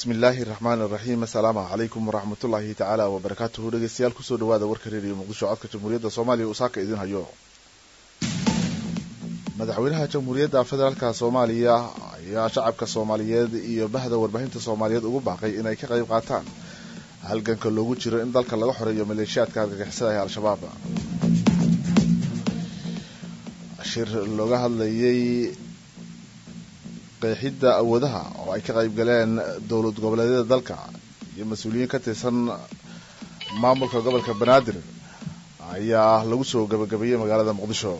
bismi illaahi raxmaani raxiim assalaamu calaykum waraxmatullaahi tacaala wabarakaatuhu dhegeystayaal kusoo dhawaada warka reeriyo muqdisho codka jamhuuriyadda soomaaliya uu saaka idin hayo madaxweynaha jamhuuriyadda federaalka soomaaliya ayaa shacabka soomaaliyeed iyo bahda warbaahinta soomaaliyeed ugu baaqay inay ka qayb qaataan halganka loogu jiro in dalka laga xoreeyo maleeshiyaadka argagixisada ee al-shabaab shir looga hadlayay qeexidda awoodaha oo ay ka qayb galeen dowlad goboleedyada dalka iyo mas-uuliyiin ka tirsan maamulka gobolka banaadir ayaa lagu soo gabagabeeyey magaalada muqdisho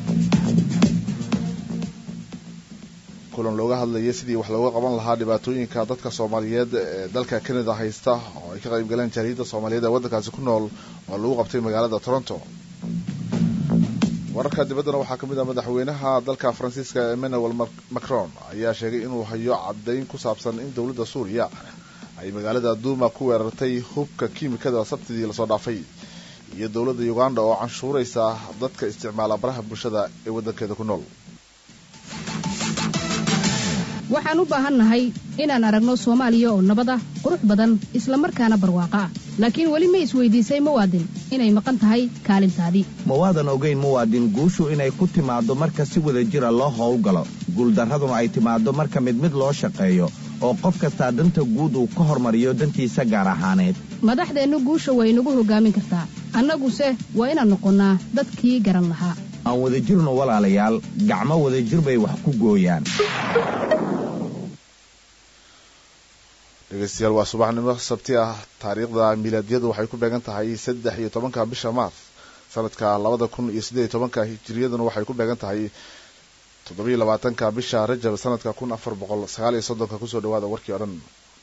kulan looga hadlayay sidii wax looga qaban lahaa dhibaatooyinka dadka soomaaliyeed ee dalka canada haysta oo ay ka qayb galeen jaariyadda soomaaliyeed ee waddankaasi ku nool oo lagu qabtay magaalada toronto wararka dibaddana waxaa ka mid ah madaxweynaha dalka faransiiska emmanuel macron ayaa sheegay inuu hayo caddayn ku saabsan in dowladda suuriya ay magaalada duuma ku weerartay hubka kiimikada sabtidii lasoo dhaafay iyo dowladda uganda oo canshuuraysa dadka isticmaala baraha bulshada ee waddankeeda ku nool waxaan u baahannahay inaan aragno soomaaliya oo nabad ah qurux badan isla markaana barwaaqo ah laakiin weli ma isweydiisay muwaadin inay maqan tahay kaalintaadii ma waadan ogayn muwaadin guushu inay ku timaaddo marka si wada jira loo howlgalo guuldarraduna ay timaaddo marka mid mid loo shaqeeyo oo qof kastaa danta guud uu ka hormariyo dantiisa gaar ahaaneed madaxdeennu guusha way nagu hoggaamin kartaa annaguse waa inaan noqonnaa dadkii garan lahaa aan wadajirno walaalayaal gacmo wadajir bay wax ku gooyaan dhegeystayaal waa subaxnimo sabti ah taariikhda miilaadiyadu waxay ku beegan tahay saddex iyo tobanka bisha maars sanadka labada kun iyo siddeed iyo tobanka hijiriyaduna waxay ku beegan tahay toddobiyo labaatanka bisha rajab sanadka kun afar boqol sagaal iyo soddonka kusoo dhawaada warkii o dhan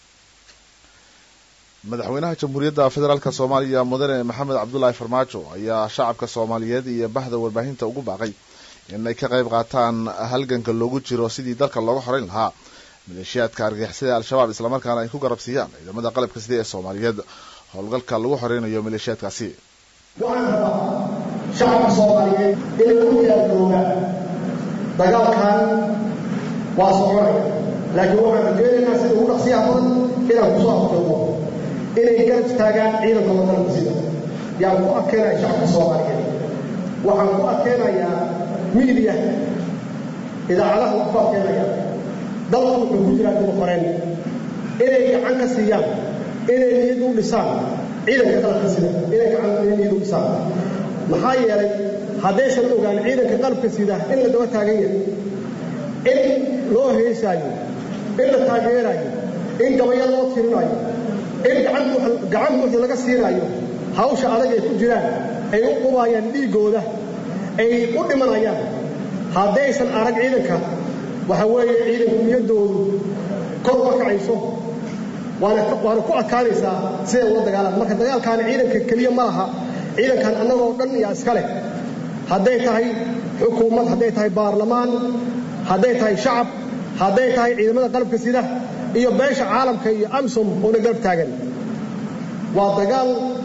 madaxweynaha jamhuuriyadda federaalk soomaaliya mudane maxamed cabdulaahi farmaajo ayaa shacabka soomaaliyeed iyo bahda warbaahinta ugu baaqay inay ka qayb qaataan halganka loogu jiro sidii dalka looga xoreyn lahaa maleeshiyaadka argagixisada al-shabaab islamarkaana ay ku garabsiiyaan ciidamada qalabka sida ee soomaaliyeed howlgalka lagu xoreynayo maleeshiyaadkaasi waxaan rabaa shacabka soomaaliyeed inay u diyaargaroogaan dagaalkan waa soconaya laakiin waxaan rajeynaynaa sida ugu dhaqsiyaha badan inaan kusoo afjoogo inay garab taagaan ciidankooda qalabka sida yaan ku adkeynaya shacabka soomaaliyeed waxaan ku adkeynayaa miidiya idaacadaha waan ku adkeynaya dalku wuxuu ku jiraa dimuqoreen inay gacan ka siiyaan inay niyad u dhisaan ciidanka qalabka sida inay gacan niyad u dhisaan maxaa yeelay haddaysan ogaan ciidanka qalabka sida in la daba taagan yahay in loo heesaayo in la taageeraayo in gabaya loo tirinayo in gacan buuxda laga siinaayo hawsha adag ay ku jiraan ay u qubaayaan dhiiggooda ay u dhimanayaan haddaysan arag ciidanka waxa weeye ciidanku niyaddoodu kor uma kacayso waana ku adkaanaysaa siday ula dagaalaan marka dagaalkaani ciidanka keliya ma laha ciidankan annagoo dhan yaa iska leh hadday tahay xukuumad hadday tahay baarlamaan hadday tahay shacab hadday tahay ciidamada qalabka sida iyo beesha caalamka iyo amsom oona garab taagan waa dagaal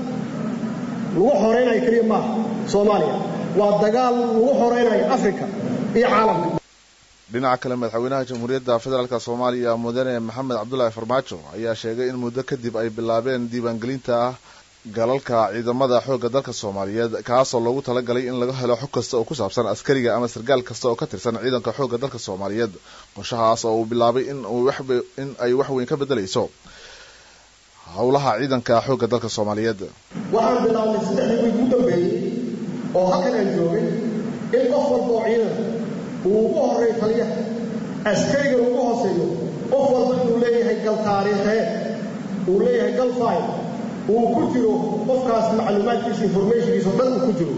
lagu xoraynayo keliya maaha soomaaliya waa dagaal lagu xoraynayo afrika iyo caalamka dhinaca kale madaxweynaha jamhuuriyadda federaalk soomaaliya mudane maxamed cabdulaahi farmaajo ayaa sheegay in muddo kadib ay bilaabeen diiwaangelinta galalka ciidamada xoogga dalka soomaaliyeed kaasoo loogu talagalay in laga helo xog kasta oo ku saabsan askariga ama sargaal kasta oo ka tirsan ciidanka xoogga dalka soomaaliyeed qorshahaas oo uu bilaabay in ay wax weyn ka bedelayso howlaha ciidanka xoogga dalka soomaaliyeed waxaan bilaabnay saddexdii wiig ugu dambeeyey oo halkan aan joogay in qof walba oo ciidan uu ugu horreey taliya askarigan ugu hooseeyo qof walba inuu leeyahay gal taariikheed uu leeyahay gal fayl uu ku jiro qofkaas macluumaadkiisa informationkiisa o dhan uu ku jiro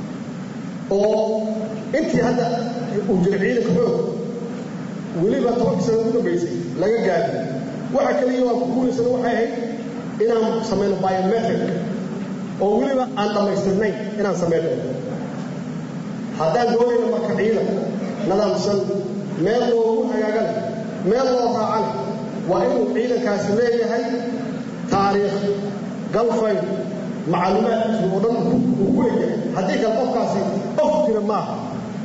oo intii hadda uu jira ciidanka xoog weliba tobankii sana ugu dambaysay laga gaadi waxa kaliya waan ku guulaysana waxay ahayd inaan samayno biometric oo weliba aan dhammaystirnayn inaan samayno haddaan doonayno marka ciidan nadaamsan meel loogu hagaagana meel loo raacana waa inuu ciidankaasi leeyahay taariikh galfayn macluumaadkiisu oo dhan uu ku egyahay haddii kale qofkaasi qof jira maaha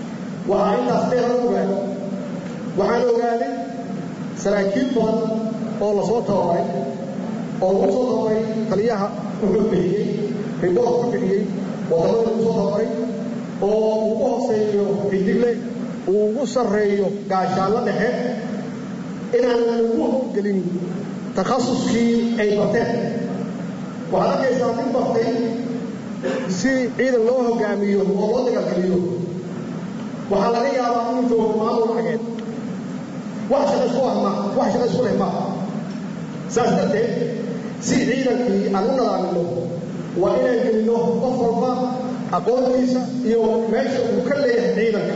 waxaa intaas dheer ogaada waxaan ogaaday saraakiil badan oo lasoo tababaray oo lagu soo tababaray taliyaha wuxuu bixiyey riboort ku bixiyey wadamada lagu soo tababaray oo ugu hooseeyo xidigle uu ugu sarreeyo gaashaallo dhexe inaan lagu howlgelin takhasuskii ay barteen waxaad arkaysaa nin bartay si ciidan loo hogaamiyo oo loo dagaalgeliyo waxaa laga yaabaa inuu joogo maamul cageed wax shaqa isku ah ma wax shaqa isku leh maaha saas darteed si ciidankii aan u nadaamino waa inaan gelino qof walba aqoontiisa iyo meesha uu ka leeyahay ciidanka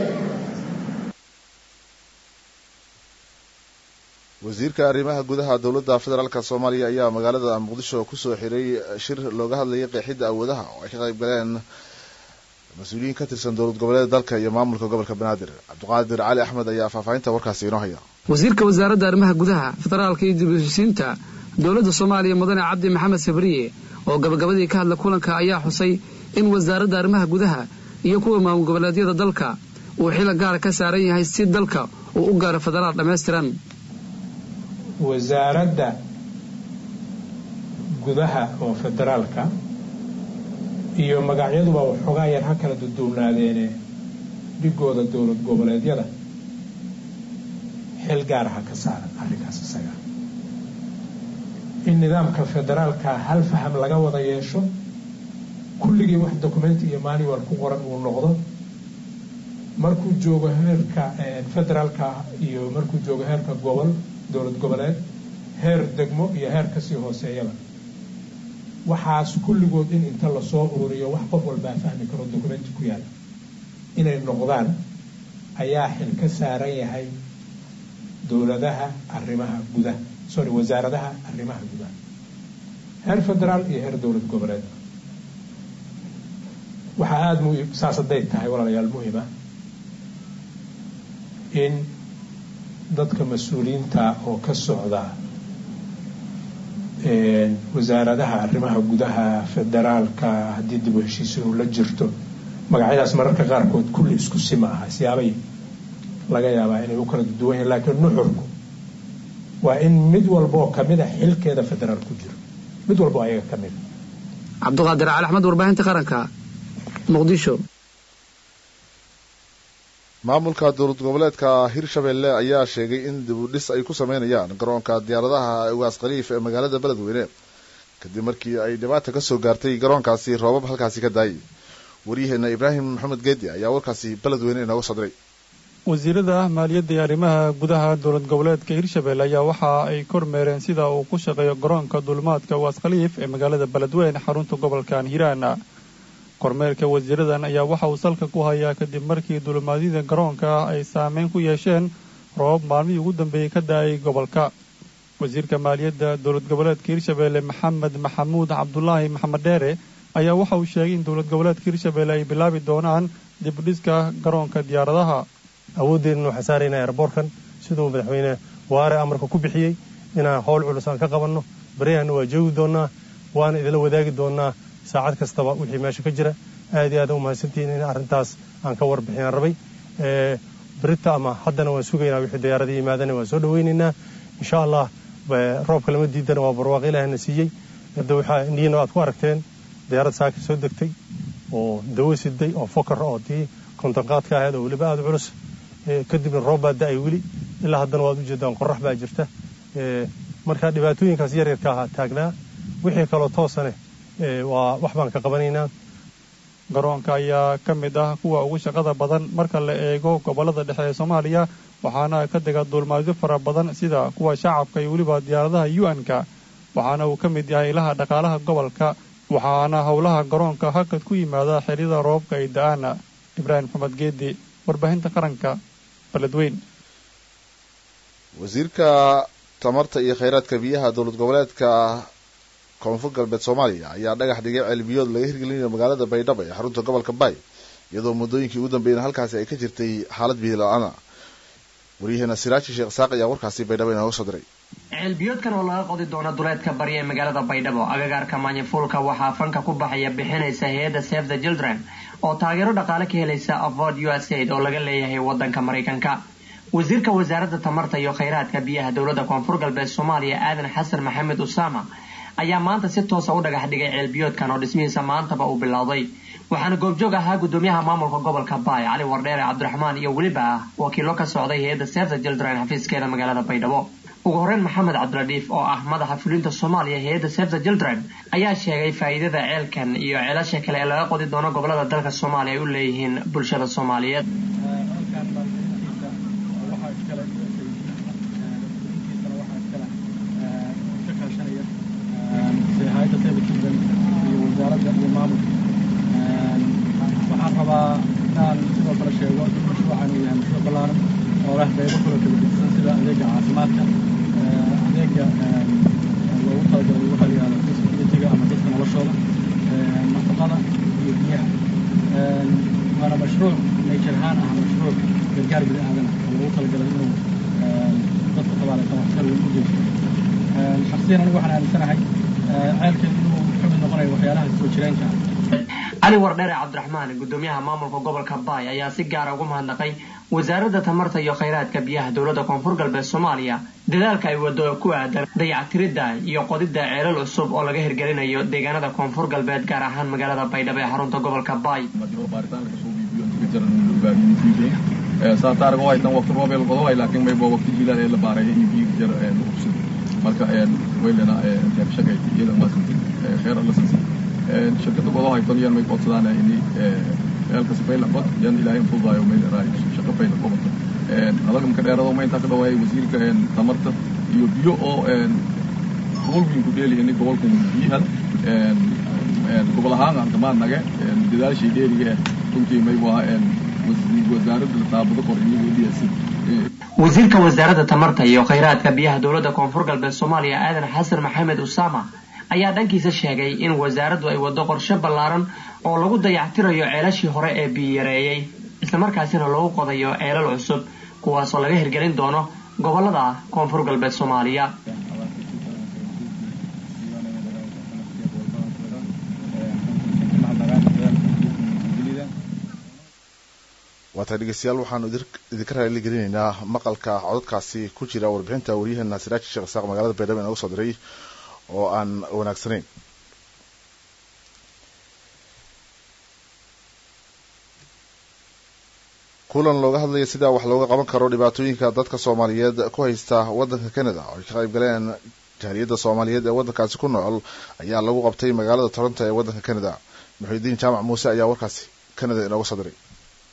wasiirka arrimaha gudaha dowladda federaalk soomaaliya ayaa magaalada muqdisho kusoo xiray shir looga hadlayay qeexidda awoodaha oo ay ka qayb galeen mas-uuliyiin ka tirsan dowlad goboleeda dalka iyo maamulka gobolka banaadir cabdiqaadir cali axmed ayaa faahfaahinta warkaasi inoo haya wasiirka wasaaradda arrimaha gudaha federaalka iyo dibheshiisiinta dowladda soomaaliya mudane cabdi maxamed sabriye oo gabagabadii ka hadla kulanka ayaa xusay in wasaaradda arrimaha gudaha iyo kuwa maamul goboleedyada dalka uu xila gaara ka saaran yahay si dalka uu u gaaro federaal dhammaystiran wasaaradda gudaha oo federaalka iyo magacyaduba waxoogaa yar ha kala duduwnaadeene dhigooda dowlad goboleedyada xil gaaraha ka saaran arrinkaas isaga in nidaamka federaalka hal faham laga wada yeesho kulligii wax documenti iyo manual ku qoran uu noqdo markuu joogo heerka federaalka iyo markuu joogo heerka gobol dowlad goboleed heer degmo iyo heer kasii hooseeyaba waxaas kulligood in inta lasoo ururiyo wax qof walbaa fahmi karo documenti ku yaala inay noqdaan ayaa xil ka saaran yahay dowladaha arrimaha gudaha sorry wasaaradaha arrimaha gudaha heer federaal iyo heer dowlad goboleed waxaa aada muhim saas hadday tahay walaalayaal muhima in dadka mas-uuliyiinta oo ka socda wasaaradaha arrimaha gudaha federaalka haddii dib u heshiisiinu la jirto magacyadaas mararka qaarkood kulli isku sima aha siyaabay laga yaabaa inay u kala duwan yahin laakiin nuxurku waa in mid walbaoo kamida xilkeeda federaal ku jiro mid walba oo ayaga ka mida cabdiqaadir cali axmed warbaahinta qaranka muqdisho maamulka dowlad goboleedka hirshabelle ayaa sheegay in dib u dhis ay ku sameynayaan garoonka diyaaradaha ugaas khaliif ee magaalada beledweyne kadib markii ay dhibaata ka soo gaartay garoonkaasi roobab halkaasi ka daayay waryaheena ibraahim maxamed geedi ayaa warkaasi beledweyne inooga soo diray wasiirada maaliyadda iyo arrimaha gudaha dowlad goboleedka hirshabelle ayaa waxa ay kormeereen sida uu ku shaqeeyo garoonka duulimaadka ugaas khaliif ee magaalada beledweyne xarunta gobolkan hiiraan kormeerka wasiiradan ayaa waxa uu salka ku hayaa kadib markii duulimaadyada garoonka ay saameyn ku yeesheen roobab maalmihii ugu dambeeyey ka da-ay gobolka wasiirka maaliyadda dowlad goboleedka hirshabelle maxamed maxamuud cabdulaahi maxamed dheere ayaa waxa uu sheegay in dowlad goboleedka hirshabelle ay bilaabi doonaan dibudhiska garoonka diyaaradaha awooddeedna waxaan saaraynaa erboorkan siduu madaxweyne waare amarka ku bixiyey inaan howl culus aan ka qabanno baryahanna waa joogi doonnaa waana idinla wadaagi doonnaa saacad kastaba wixii meesha ka jira aad iyo aad u mahadsantihiin in arrintaas aan ka warbixiyaan rabay berita ama haddana waan sugaynaa wixii diyaaradii yimaadana waan soo dhawaynaynaa insha allah roobka lama diidana waa barwaaqo ilaahna siiyey hadda waxaa indhihiina aad ku aragteen diyaarad saaka soo degtay oo dawo siday oo fokar oo tii kontonqaadka ahayd oo weliba aada culus kadibna roob baa da-ay weli ilaa haddana waad ujeedaan qorax baa jirta marka dhibaatooyinkaas yaryarka ahaa taagnaa wixii kaloo toosane waa wax baan ka qabanaynaa garoonka ayaa ka mid ah kuwa ugu shaqada badan marka la eego gobollada dhexe ee soomaaliya waxaana ka dega duulmaadyo fara badan sida kuwa shacabka iyo weliba diyaaradaha u-n-ka waxaana uu ka mid yahay ilaha dhaqaalaha gobolka waxaana howlaha garoonka hakad ku yimaada xerida roobka ay da-aan ibraahim maxamed geedi warbaahinta qaranka beledweyn wasiirka tamarta iyo kheyraadka biyaha dowlad goboleedka koonfur galbeed soomaaliya ayaa dhagax dhigay ceelbiyood laga hirgelinayo magaalada baydhabo ee xarunta gobolka bay iyadoo muddooyinkii ugu dambeeyeen halkaasi ay ka jirtay xaalad biyo la-aana waryaheena siraaji sheekh isaaq ayaa warkaasi baydhabo inooga soo diray ceelbiyoodkan oo laga qodi doono duleedka bari ee magaalada baydhabo agagaarka maanyafuulka waxaa fanka ku baxaya bixinaysa hay-adda save the children oo taageero dhaqaale ka helaysa avod u s aid oo laga leeyahay wadanka maraykanka wasiirka wasaaradda tamarta iyo khayraadka biyaha dowladda koonfur galbeed soomaaliya aadan xasan maxamed usaama ayaa maanta si toosa u dhagax dhigay ceelbiyoodkan oo dhismihiisa maantaba uu bilowday waxaana goobjoog ahaa gudoomiyaha maamulka gobolka baay cali wardheere cabdiraxmaan iyo weliba ah wakiilo ka socday hay-adda sefta children xafiiskeeda magaalada baydhabo ugu horeyn maxamed cabdiladiif oo ah madaxa fulinta soomaaliya hay-adda sefta children ayaa sheegay faa'iidada ceelkan iyo ceelasha kale ee laga qodi doono gobolada dalka soomaaliya ay u leeyihiin bulshada soomaaliyeed waxaan rabaa inaan sidoo kale sheego in mashruucan uu yahay mashruuc ballaaran oo leh qaybo kale kala gedisan sida adeega caafimaadka adeega loogu talagalay waxa la yihahdo disabilityga ama dadka noloshooda nafaqada iyo biyaha waana mashruuc nature ahaan ah mashruuc gargaar bini aadan ah oo loogu talagalay inuu dadka tabaaleysan waxtar weyn u geysto shaksiyan anigu waxaan aaminsanahay ceelkan inuu ka mid noqonayo waxyaalaha soo jireenka ah cali wardheere cabdiraxmaan gudoomiyaha maamulka gobolka baay ayaa si gaara ugu mahadnaqay wasaaradda tamarta iyo khayraadka biyaha dowladda koonfur galbeed soomaaliya dadaalka ay wado ku aadan dayactiridda iyo qodidda ceelal cusub oo laga hirgelinayo deegaanada koonfur galbeed gaar ahaan magaalada baydhabo ee xarunta gobolka baay saataarga haytan waqti roobeel qodoay laakiin maybo waqti jiilaal ee la baaray in biyo jar lagu hubsado marka waylena shaqay iyada maasantay khayr alla sansi shirkada godo haytan yan may qodsadaan ini eelka sifayla qod yan ilaahay fudaayo meel raay shaqa fayla qobato adaga marka dheerado ma intaa ka dhawaayay wasiirka tamarta iyo biyo oo gobolkiin ku dheeli ini gobolkan biyaha gobol ahaan aan kamaan nage dadaashii dheeriga eh runtii maybu ahaa wasaaradda taabado kor iyagoo dhiyasi wasiirka wasaaradda tamarta iyo khayraadka biyaha dowladda koonfur galbeed soomaaliya aadan xasan maxamed usaama ayaa dhankiisa sheegay in wasaaraddu ay waddo qorshe ballaaran oo lagu dayactirayo ceelashii hore ee biyareeyey islamarkaasina lagu qodayo ceelal cusub kuwaasoo laga hirgelin doono gobolada koonfur galbeed soomaaliya waata dhegeystayaal waxaanu idinka raaligelinaynaa maqalka codadkaasi ku jira warbixinta waryaheena siraaji sheekh isaaq magaalada baydhabo inaga soo diray oo aan wanaagsanayn kulan looga hadlaya sida wax looga qaban karo dhibaatooyinka dadka soomaaliyeed ku haysta waddanka canada oo ay ka qayb galeen jahaliyadda soomaaliyeed ee waddankaasi ku nool ayaa lagu qabtay magaalada toronto ee waddanka canada muxiudiin jaamac muuse ayaa warkaasi canada inooga soo diray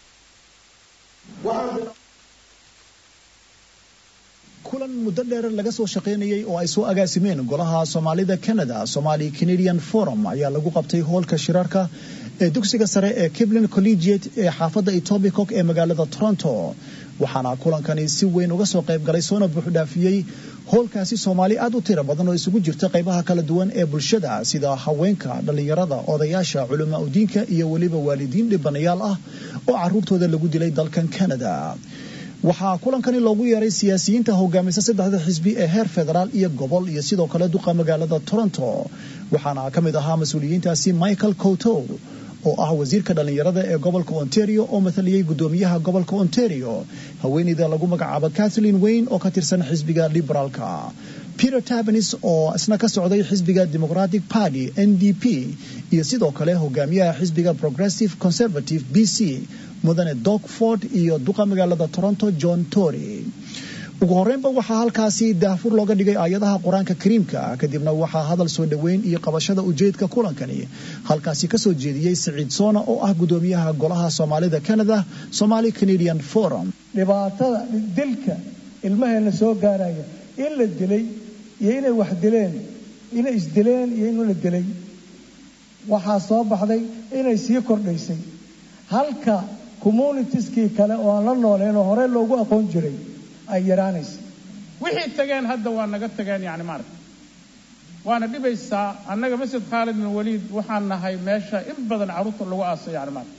kulan muddo dheer laga soo shaqaynayay oo ay soo agaasimeen golaha soomaalida canada somali canadian forum ayaa lagu qabtay hoolka shirarka ee dugsiga sare ee kiblin collegiate ee xaafadda etobicock ee magaalada toronto waxaana kulankani si weyn uga soo qayb galay soona buuxdhaafiyey hoolkaasi soomaali aad u tiro badan oo isugu jirta qaybaha kala duwan ee bulshada sida haweenka dhallinyarada odayaasha culamaa udiinka iyo weliba waalidiin dhibanayaal ah oo caruurtooda lagu dilay dalkan canada waxaa kulankani loogu yeeray siyaasiyiinta hogaamisa saddexda xisbi ee heer federaal iyo gobol iyo sidoo kale duqa magaalada toronto waxaana ka mid ahaa mas-uuliyiintaasi michael cotow oo ah wasiirka dhallinyarada ee gobolka ontario oo mathaliyey gudoomiyaha gobolka ontario haweeneyda lagu magacaabo kathleen wayne oo ka tirsan xisbiga liberaalka peter tabanis oo isna ka socday xisbiga democratic party n d p iyo sidoo kale hogaamiyaha xisbiga progressive conservative b c mudane dogford iyo duqa magaalada toronto john tory ugu horreynba waxaa halkaasi daahfur looga dhigay aayadaha qur-aanka kariimka kadibna waxaa hadal soo dhoweyn iyo qabashada ujeedka kulankani halkaasi kasoo jeediyey siciid soona oo ah gudoomiyaha golaha soomaalida canada somali canadian forum dhibaatada dilka ilmaheena soo gaaraya in la dilay iyo inay wax dileen inay isdileen iyo in la dilay waxaa soo baxday inay sii kordhaysay halka communitieskii kale oo aan la nooleyn oo hore loogu aqoon jiray ay yaraanaysa wixii tageen hadda waa naga tageen yani maaragta waana dhibaysaa annaga masjid khaalid bin waliid waxaan nahay meesha in badan carruurta lagu aasay yani maaragta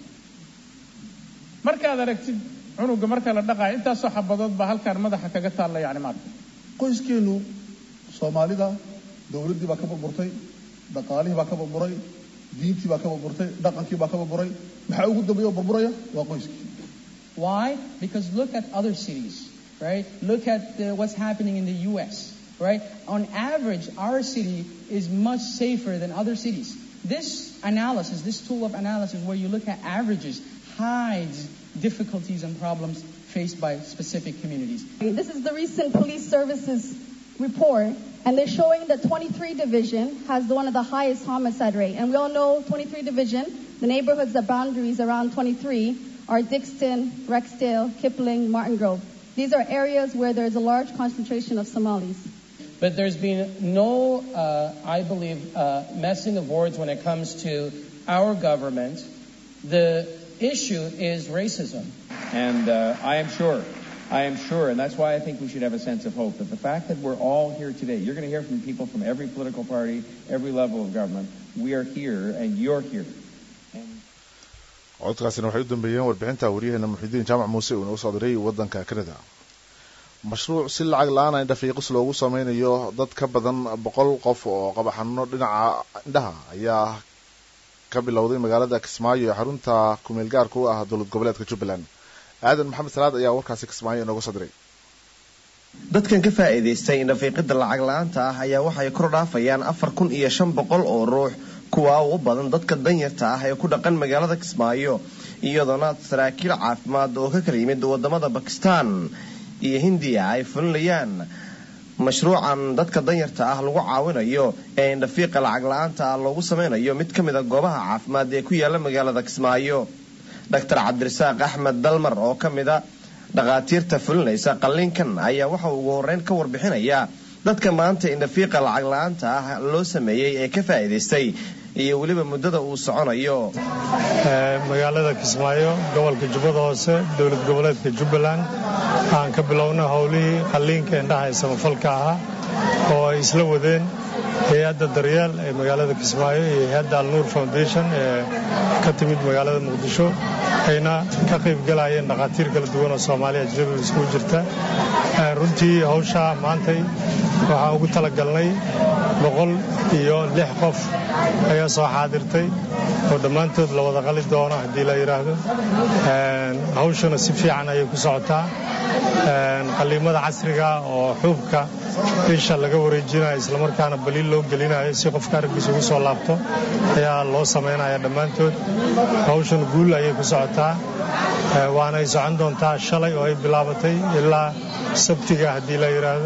markaad aragtid cunuga marka la dhaqaayo intaasoo xabadood baa halkaan madaxa kaga taalla yani maaragta qoyskeenu soomaalida dowladdii baa ka burburtay dhaqaalihii baa ka burburay diintii baa ka burburtay dhaqankii baa ka burburay maxaa ugu dambeeya oo burburaya waa qoyskii Why? Because look at other cities. right? Look at uh, what's happening in the U.S., right? On average, our city is much safer than other cities. This analysis, this tool of analysis where you look at averages, hides difficulties and problems faced by specific communities. This is the recent police services report, and they're showing that 23 Division has one of the highest homicide rate. And we all know 23 Division, the neighborhoods, the boundaries around 23 are Dixon, Rexdale, Kipling, Martin Grove. These are areas where there's a large concentration of Somalis. But there's been no, uh, I believe, uh, messing of words when it comes to our government. The issue is racism. And uh, I am sure, I am sure, and that's why I think we should have a sense of hope that the fact that we're all here today, you're going to hear from people from every political party, every level of government. We are here, and you're here. codkaasina waxay u dambeeyeen warbixinta wariyaheena muxidiin jaamac muuse uu inoo soo diray waddanka kanada mashruuc si lacag la-aan a indhafiiqis loogu sameynayo dad ka badan boqol qof oo qaba xanuuno dhinaca indhaha ayaa ka bilowday magaalada kismaayo ee xarunta kumeel gaarka u ah dowlad goboleedka jubbaland aadan maxamed salaad ayaa warkaasi kismaayo inooga soo diray dadkan ka faa'iidaystay indhafiiqida lacag la-aanta ah ayaa waxay kor dhaafayaan afar kun iyo shan boqol oo ruux kuwa u badan dadka danyarta ah ee ku dhaqan magaalada kismaayo iyadoona saraakiil caafimaad oo ka kala yimid wadamada bakistan iyo hindiya ay fulinayaan mashruucan dadka danyarta ah lagu caawinayo ee indhafiiqa lacag la-aanta ah loogu sameynayo mid ka mid a goobaha caafimaad ee ku yaala magaalada kismaayo doctor cabdirasaaq axmed dalmar oo ka mid a dhakhaatiirta fulinaysa qalliinkan ayaa waxa uu ugu horreyn ka warbixinaya dadka maanta indhafiiqa lacag la-aanta ah loo sameeyey ee ka faa'iidaystay iyo weliba muddada uu soconayo magaalada kismaayo gobolka jubbada hoose dowlad goboleedka jubbaland aan ka bilowna howlihii qalliinka indhaha ee samafalka ahaa oo ay isla wadeen hay-adda daryeel ee magaalada kismaayo iyo hay-adda alnuur foundation ee ka timid magaalada muqdisho ayna ka qayb galayeen dhakhaatiir kala duwan oo soomaaliya ajnabiga iskugu jirta runtii hawshaa maantay waxaan ugu talagalnay boqol iyo lix qof ayaa soo xaadirtay oo dhammaantood la wada qali doono haddii la yidhaahdo hawshana si fiican ayay ku socotaa qalliimada casriga oo xuubka isha laga wareejinayo islamarkaana baliil loo gelinayo si qofka araggiisa ugu soo laabto ayaa loo samaynaya dhammaantood hawshan guul ayay ku socotaa waana ay socon doontaa shalay oo ay bilaabatay ilaa sabtiga haddii la yidhaahdo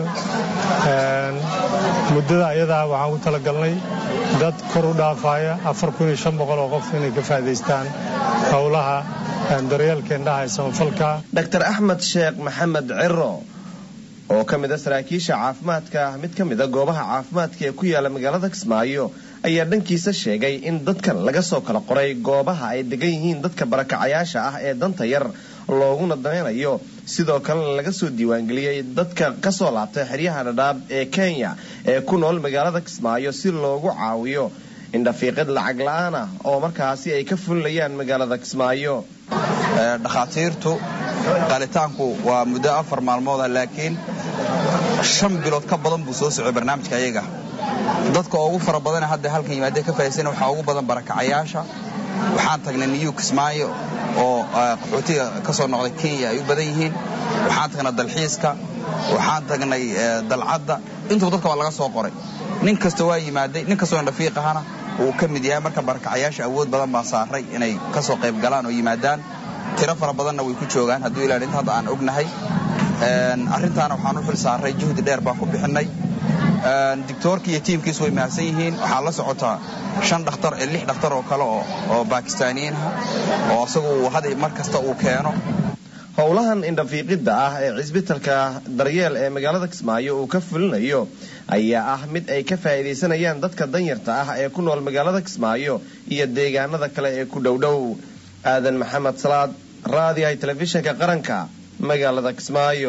muddada ayadaa waxaan ku talagalnay dad kor u dhaafaya afar kun iyo shan boqol oo qof inay ka faa'idaystaan howlaha daryeelka indhaha ee samafalka dr axmed sheekh maxamed ciro oo ka mid a saraakiisha caafimaadka mid ka mid a goobaha caafimaadka ee ku yaala magaalada kismaayo ayaa dhankiisa sheegay in dadkan laga soo kala qoray goobaha ay degan yihiin dadka barakacayaasha ah ee danta yar looguna danaynayo sidoo kalena laga soo diiwaangeliyey dadka ka soo laabtay xeryaha dhadhaab ee kenya ee ku nool magaalada kismaayo si loogu caawiyo indhafiiqid lacag la-aan ah oo markaasi ay ka fulinayaan magaalada kismaayo dhakhaatiirtu qalitaanku waa muddo afar maalmooda laakiin shan bilood ka badan buu soo socday barnaamijka ayaga dadka ugu fara badane hadda halkan yimaadee ka faa'idaysana waxaa ugu badan barakacayaasha waxaan tagnay niyu kismaayo oo qaxootiga ka soo noqday kenya ay u badan yihiin waxaan tagnay dalxiiska waxaan tagnay dalcadda intuba dadka waa laga soo qoray nin kasta waa yimaaday nin kastoo indhafiiq ahana uu ka mid yahay marka barakacayaasha awood badan baa saaray inay ka soo qayb galaan oo yimaadaan tiro fara badanna way ku joogaan hadduu ilaa inta hadda aan ognahay arrintaana waxaan u xil saaray juhdi dheer baan ku bixinay dictoorka iyo tiimkiisu way mahadsan yihiin waxaa la socotaa shan dhakhtar ee lix dhakhtar oo kale oo bakistaaniyiin ah oo isagu had mar kasta uu keeno howlahan indhafiiqidda ah ee cisbitalka daryeel ee magaalada kismaayo uu ka fulinayo ayaa ah mid ay ka faa'iidaysanayaan dadka danyarta ah ee ku nool magaalada kismaayo iyo deegaanada kale ee ku dhowdhow aadan maxamed salaad raadiyahay telefishinka qaranka magaalada kismaayo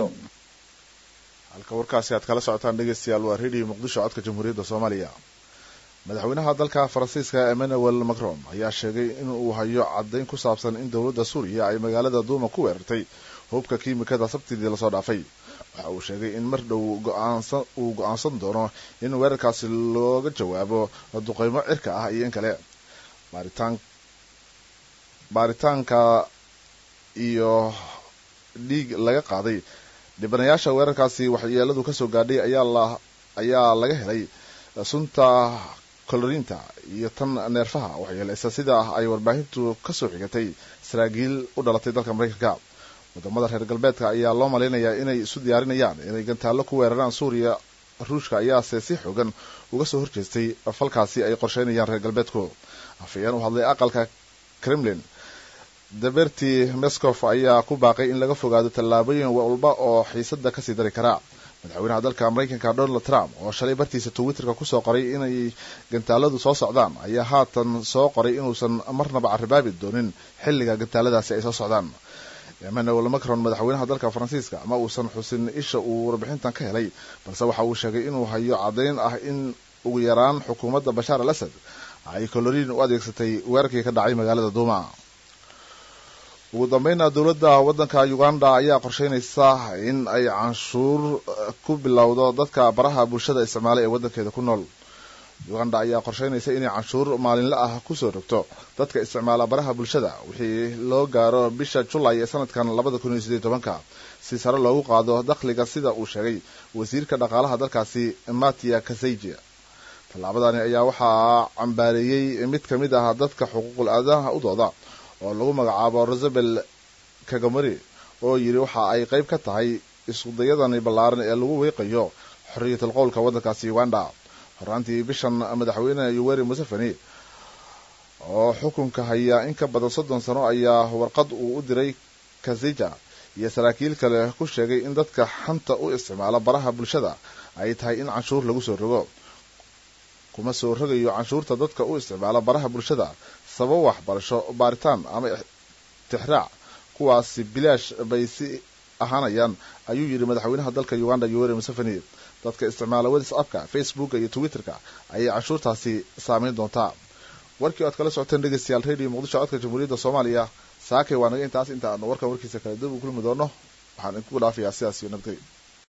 halka warkaasi aad kala socotaan dhegeystayaal waa radio muqdisho codka jamhuuriyadda soomaaliya madaxweynaha dalka faransiiska emmanuel macron ayaa sheegay in uu hayo caddayn ku saabsan in dowladda suuriya ay magaalada duuma ku weerartay hubka kiimikada sabtidii lasoo dhaafay waxa uu sheegay in mar dhow uu go-aansan doono in weerarkaasi looga jawaabo duqeymo cirka ah iyo in kale baaritaanka iyo dhiig laga qaaday dhibanayaasha weerarkaasi waxyeeladu kasoo gaadhay ayaa laga helay sunta koloriinta iyo tan neerfaha waxyeelaysa sida ay warbaahintu kasoo xigatay saraakiil u dhalatay dalka maraykanka wadamada reer galbeedka ayaa loo malaynayaa inay isu diyaarinayaan inay gantaallo ku weeraraan suuriya ruushka ayaase si xoogan uga soo horjeestay falkaasi ay qorsheynayaan reer galbeedku afayeen u hadlay aqalka kremlin daberti mescof ayaa ku baaqay in laga fogaado tallaabooyin walba oo xiisada kasii dari karaa madaxweynaha dalka maraykanka donald trump oo shalay bartiisa twitterka kusoo qoray inay gantaaladu soo socdaan ayaa haatan soo qoray inuusan marnaba caribaabi doonin xilliga gantaaladaasi ay soo socdaan emmanuel macron madaxweynaha dalka faransiiska ma uusan xusin isha uu warbixintan ka helay balse waxa uu sheegay inuu hayo caddayn ah in ugu yaraan xukuumadda bashaar al asad ay koloriin u adeegsatay weerarkii ka dhacay magaalada duuma ugu dambeyna dowladda waddanka uganda ayaa qorsheynaysa in ay canshuur ku bilowdo dadka baraha bulshada isticmaala ee waddankeeda ku nool uganda ayaa qorsheynaysa inay canshuur maalinle ah kusoo rogto dadka isticmaala baraha bulshada wixii loo gaaro bisha julay ee sanadkan labada kun iyo sideed tobanka si sare loogu qaado dakhliga sida uu sheegay wasiirka dhaqaalaha dalkaasi matia kaseiji tallaabadani ayaa waxaa cambaareeyey mid ka mid ah dadka xuquuqul aadanaha u dooda oo lagu magacaabo rosabel kagamari oo yidhi waxa ay qayb ka tahay iskudayadani ballaaran ee lagu weeqayo xorriyatul qowlka waddankaasi uganda horaantii bishan madaxweyne yuweri museveni oo xukunka haya in ka badan soddon sano ayaa warqad uu u diray kazija iyo saraakiil kale ku sheegay in dadka xanta u isticmaala baraha bulshada ay tahay in canshuur lagu soo rogo kuma soo rogayo canshuurta dadka u isticmaala baraha bulshada sabab waxbarasho baaritaan ama tixraac kuwaasi bilaash bay si ahaanayaan ayuu yidhi madaxweynaha dalka uganda yoweri museveni dadka isticmaala whatsappka facebooka iyo twitterka ayay canshuurtaasi saameyn doontaa warkii oad kala socoteen dhegeystayaal radio muqdisho codka jamhuuriyadda soomaaliya saakay waa naga intaas inta aanu warkan warkiisa kala dib u kulmi doono waxaan idinku dhaafayaa sidaas iyo nabadgelyo